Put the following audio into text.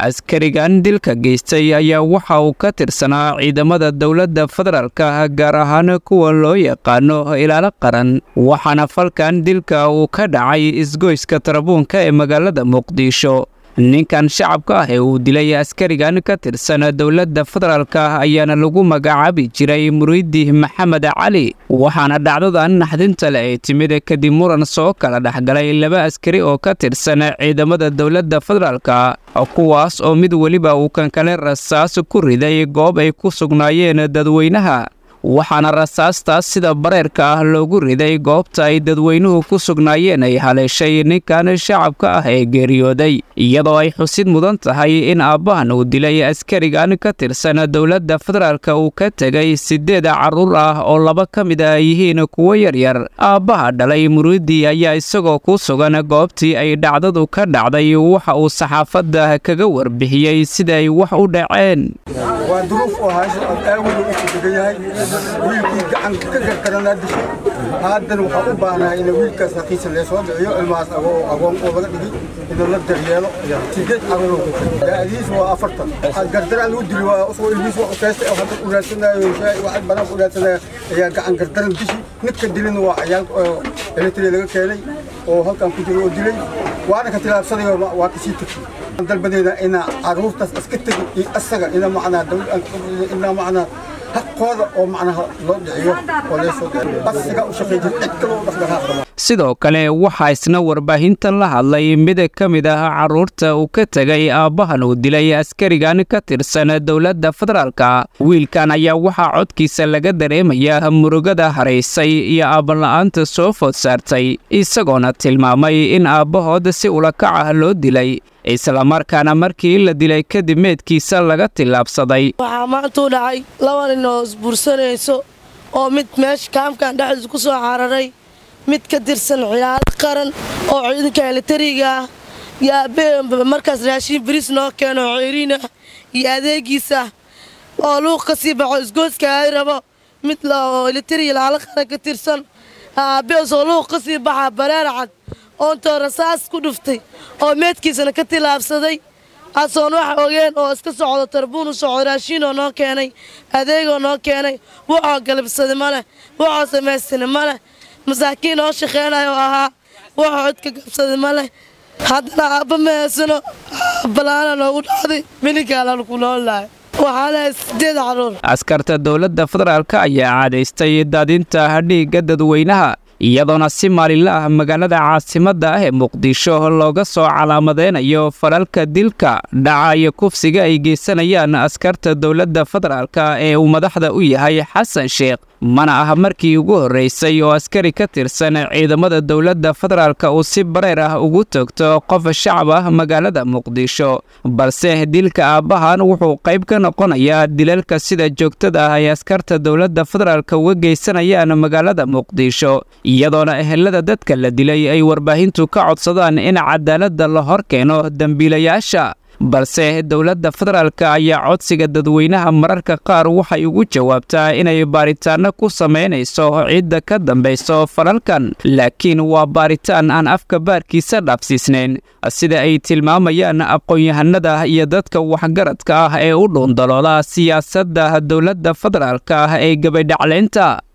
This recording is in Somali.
askarigan dilka geystay ayaa waxa uu ka tirsanaa ciidamada dowladda federaalka gaar ahaan kuwa loo yaqaano ilaalo qaran waxaana falkan dilka uu ka dhacay isgoyska tarabuunka ee magaalada muqdisho ninkan shacabka ah ee uu dilay askarigan ka tirsan dowladda federaalka ayaana lagu magacaabi jiray muriidi maxamed cali waxaana dhacdadan naxdinta le ay timid kadib muran soo kala dhexgalay laba askari oo ka tirsan ciidamada dowladda federaalka kuwaas oo mid weliba uu kan kale rasaas ku riday goob ay ku sugnaayeen dadweynaha waxaana rasaastaas sida bareerka ah loogu riday goobta ay dadweynuhu ku sugnaayeen ay haleeshay ninkan shacabka ah ee geeriyooday iyadoo ay xusid mudan tahay in aabbahan uu dilay askarigan ka tirsan dowladda federaalka uu ka tegay siddeed carruur ah oo laba ka mid ah yihiin kuwo yaryar aabbaha dhalay muriidi ayaa isagoo ku sugan goobtii ay dhacdadu ka dhacday waxa uu saxaafadda kaga warbixiyey sida ay wax u dhaceen wiilkii gacanka ka gargaranaa dishay haddana waxaa u baahnahay in wiilkaas haqiisa lee soo dhiciyo ilmahaas agoon oo laga dhigi inuu la daryeelo sideed carruur daadiis waa afartan gardaraan lagu dili waa usoo ilmiis waa ukeystay oo hadda u raadsanayo waxay banaan u raadsanaya ayaa gacan gardaran dishi ninka dilina waa cayaal eletri laga keenay oo halkan ku jiro oo dilay waana ka tilaabsaday waa kasii tegay dalbadeeda ina carruurtaas iska tegin iyo asaga ina macnaa ina macnaa haqooda oo macnaha loo dhiciyo oo leesoo asiga u shaqeey jir cid kale u dhaqdhaqaaq sidoo kale waxaa isna warbaahintan la hadlay mid ka mid ah carruurta uu ka tegay aabbahan uu dilay askarigan ka tirsan dowladda federaalka wiilkan ayaa waxaa codkiisa laga dareemayaa murugada haraysay iyo aabala'aanta soo food saartay isagoona tilmaamay in aabbahood si ulakac ah loo dilay islamarkaana markii la dilay kadib meedkiisa laga tillaabsaday waxaa maantuu dhacay laba nin oo isbuursanayso oo mid meesha kaamkan dhexdiisa ku soo cararay mid ka tirsan ciyaalo qaran oo ciidanka elitariga ah iyo aabbe markaas raashiin bariis noo keeno ceeriina iyo adeegiisa oo luuq ka sii baxo isgooska ay rabo mid oo elitariga laala qaran ka tirsan aabbeesoo luuq ka sii baxa bareer cad oontoo rasaas ku dhuftay oo meedkiisana ka tilaabsaday asoon wax ogeen oo iska socdo tarbuun u socdo raashiinoo noo keenay adeegoo noo keenay wuxoo galabsaday ma leh wuxoo samaystana ma leh masaakiin oo shaqeynaya oo ahaa wuxoo codka gabsaday ma leh haddana aabba ma heesano balaana noogu dhacday mininkaalaanu ku noolnahay waxaana sideed caruur askarta dowladda federaalka ayaa caadaystay daadinta dhiigga dadweynaha iyadoona si maalinla ah magaalada caasimadda ah ee muqdisho looga soo calaamadeynayo falalka dilka dhaca iyo kufsiga ay geysanayaan askarta dowladda federaalka ee uu madaxda u yahay xasan sheekh mana ah markii ugu horreysay oo askari ka tirsan ciidamada dowladda federaalka uu si bareer ah ugu toogto qof shacab ah magaalada muqdisho balse dilka aabbahan wuxuu qayb ka noqonayaa dilalka sida joogtada ah ay askarta dowladda federaalka uga geysanayaan magaalada muqdisho iyadoona ehelada dadka la dilay ay warbaahintu ka codsadaan in cadaaladda la hor keeno dembiilayaasha balse dowladda federaalka ayaa codsiga dadweynaha mararka qaar waxay ugu jawaabtaa inay baaritaanno ku samaynayso cidda ka dambayso falalkan laakiin waa baaritaan aan afka baarkiisa dhaafsiisnayn sida ay tilmaamayaan aqoon-yahanada iyo dadka waxgaradka ah ee u dhuundalooda siyaasadda dowladda federaalka ah ee gabadhaclaynta